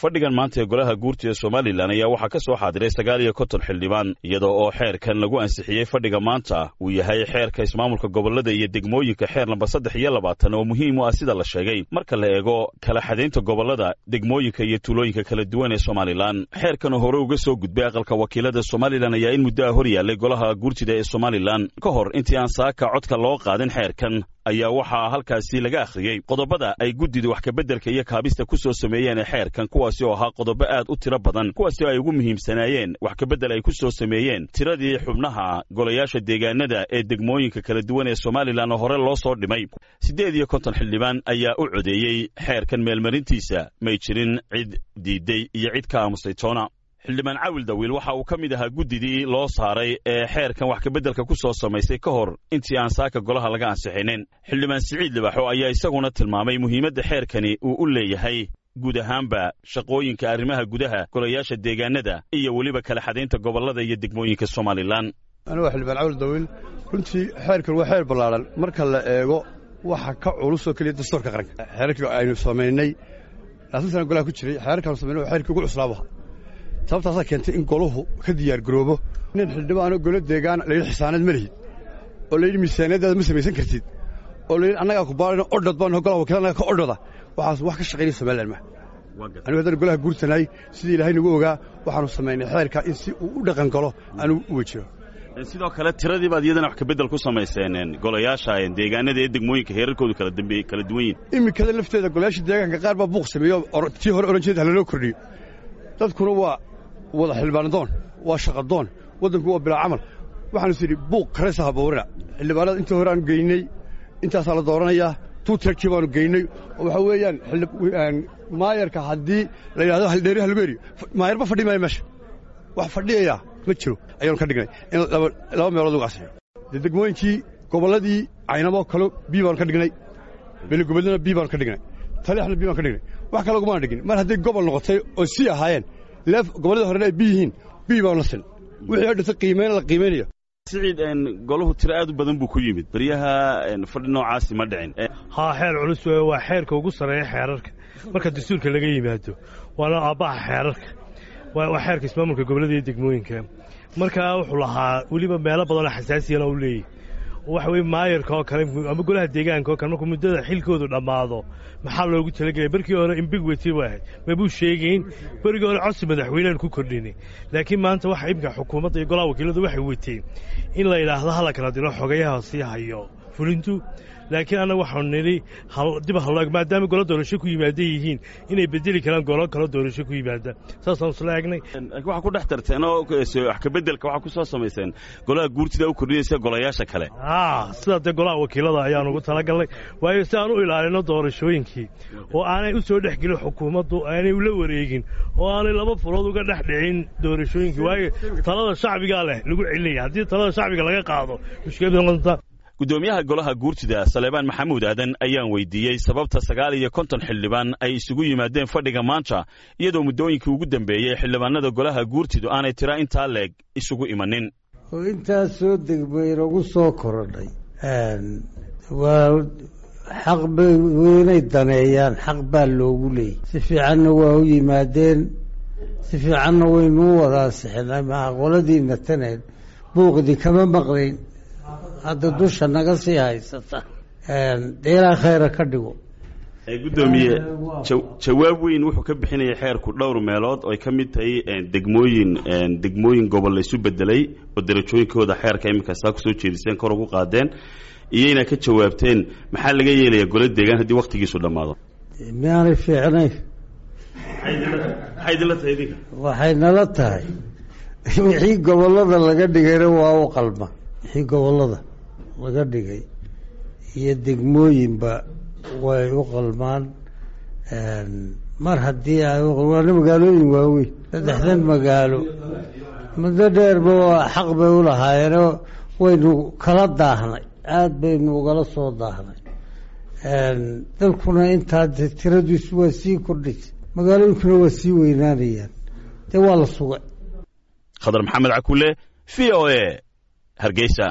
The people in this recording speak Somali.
fadhigan maanta ee golaha guurta ee somalilan ayaa waxaa ka soo xaadiray sagaal iyo konton xildhibaan iyada oo xeerkan lagu ansixiyey fadhiga maanta uu yahay xeerka ismaamulka gobolada iyo degmooyinka xeer namba saddex iyo labaatan oo muhiim u ah sida la sheegay marka la eego kala xadaynta gobolada degmooyinka iyo tuulooyinka kala duwan ee somalilan xeerkan oo hore uga soo gudbay aqalka wakiilada somalilan ayaa in muddo ah hor yaallay golaha guurtida ee somalilan ka hor intii aan saaka codka loo qaadin xeerkan ayaa waxaa halkaasi laga akhriyey qodobada ay guddida wax kabeddelka iyo kaabista ku soo sameeyeen ee xeerkan kuwaasi oo ahaa qodobo aad u tiro badan kuwaasi oo ay ugu muhiimsanaayeen wax kabeddel ay ku soo sameeyeen tiradii xubnaha golayaasha deegaanada ee degmooyinka kala duwan ee somalilan oo hore loo soo dhimay siddeed iyo konton xildhibaan ayaa u codeeyey xeerkan meelmarintiisa may jirin cid diidday iyo cid ka aamusay toona xildhibaan cawil dawiil waxa uu ka mid ahaa guddidii loo saaray ee xeerkan wax kabeddelka ku soo samaysay ka hor intii aan saaka golaha laga ansixinin xildhibaan siciid libaxo ayaa isaguna tilmaamay muhiimadda xeerkani uu u leeyahay guud ahaanba shaqooyinka arrimaha gudaha golayaasha deegaanada iyo weliba kala xadaynta gobollada iyo degmooyinka somalilan anigu waa xildhibaan cawil dawiil runtii xeerkan waa xeer ballaaran marka la eego waxa ka culusoo keliya dastuurka qaranka xeerarkii aynu samaynay laatan sana golaha ku jiray xeerarkaanu samaynay waa xeerkii ugu cuslaabaha sababtaasaa keentay in golahu ka diyaargaroobo nin xildhibaanoo golo deegaan layidhi xisaanad ma lihid oo layidhi miisaaniyaddaada ma samaysan kartid oo layidhi annagaa ku baarano odhod baan golaha wakiil annaga ka odhoda waxaas wax ka shaqaynaya somalilan ma anigu haddaan golaha guurtanahay sidii ilaahay nagu ogaa waxaanu samaynay xeerka in si uu u dhaqan galo anugu u wejiyo sidoo kale tiradii baad iyadana wax kabeddel ku samayseen golayaasha deegaanada ee degmooyinka heerarkoodu kala kala duwan yihin iminkada lafteeda golayaasha deegaanka qaar baa buuq sameeyo tii hore oran jeed halaloo kordhiyo dadkuna waa wada xildhibaanadoon waa shaqadoon waddanku waa bilaa camal waxaanu is idhi buuq karaysa haboorina xildhibaanada intii hore aanu geynay intaasaa la dooranayaa tuutarkii baanu geynay oo waxaa weeyaan maayarka haddii la yidhahdo haldheeri halbeeri maayarba fadhi maayo meesha wax fadhiyayaa ma jiro ayaanu ka dhignay in laba meelood uga asiyo dee degmooyinkii gobolladii caynamoo kale bii baanu ka dhignay beligobadlana bii baanu ka dhignay taliixna bii baanu ka dhignay wax kale ugumaana dhigin mar hadday gobol noqotay oo sii ahaayeen leef gobollada horena ay bi yihiin bii baanu la sin wixii oo dhintay qiimayna la qiimaynaya siciid golahu tiro aad u badan buu ku yimid beryaha fadhi noocaasi ma dhicin haa xeer culus weeye waa xeerka ugu sarreeya xeerarka marka dastuurka laga yimaado waana aabbaha xeerarka waa xeerka ismaamulka gobollada iyo degmooyinka markaa wuxuu lahaa weliba meelo badanoo xasaasiyana u leeyahy waxa weye maayarka oo kale ama golaha deegaanka oo kale markuu muddada xilkoodu dhammaado maxaa loogu talagelaya berkii hore imbigweti bu ahayd mabuu sheegayn berigii hore codsi madaxweynean ku kordhinay laakiin maanta waxa imika xukuumadda iyo golaha wakiiladu waxay weteen in la yidhaahdo hala kala dilo xogayaha sii hayo fulintu laakiin annaga waxaanu nidhi dib halloeg maadaama golo doorasho ku yimaada yihiin inay bedeli karaan golo kalo doorasho ku yimaada saasaan isla egnay waxaa ku dhex tarteen oo wax kabeddelka waxaa ku soo samayseen golaha guurtida u kordhinaysa golayaasha kale aa sidaa dee golaha wakiilada ayaan ugu talagalnay waayo si aan u ilaalino doorashooyinkii oo aanay u soo dhex gelin xukuumaddu aanay ula wareegin oo aanay laba furood uga dhex dhicin doorashooyinkii waayo talada shacbigaa leh lagu celinaya haddii talada shacbiga laga qaado mushkilad noqonta guddoomiyaha golaha guurtida saleebaan maxamuud aadan ayaan weydiiyey sababta sagaal iyo konton xildhibaan ay isugu yimaadeen fadhiga maanta iyadoo muddooyinkii ugu dambeeyey xildhibaanada golaha guurtidu aanay tira intaa leeg isugu imanin oo intaas soo degbaynagu soo korodhay waa xaq bay inay daneeyaan xaq baa loogu leeyay si fiicanna waa u yimaadeen si fiicanna waynuu wadaasixinay maa qoladiina taneen buuqdii kama maqlayn hadda dusha naga sii haysata deelaa khayra ka dhigo guddoomiye jawaab weyn wuxuu ka bixinaya xeerku dhowr meelood oo ay ka mid tahay degmooyin degmooyin gobol laysu bedelay oo darajooyinkooda xeerka iminka saa kusoo jeediseen kor ugu qaadeen iyo inaa ka jawaabteen maxaa laga yeelaya golo deegaan haddii waktigiisu dhammaado miyaanay fiicnayn maxay idinla tahay idinka waxay nala tahay wixii gobollada laga dhigayna waa u qalma wixii gobollada laga dhigay iyo degmooyinba way u qalmaan mar haddii waana magaalooyin waaweyn saddexdan magaalo muddo dheerba xaq bay u lahaayeenoo waynu kala daahnay aada baynu ugala soo daahnay dalkuna intaa de tiradiisu waa sii kordhaysa magaalooyinkuna waa sii weynaanayaan dee waa la sugay khadar maxamed cakule v o a hargeysa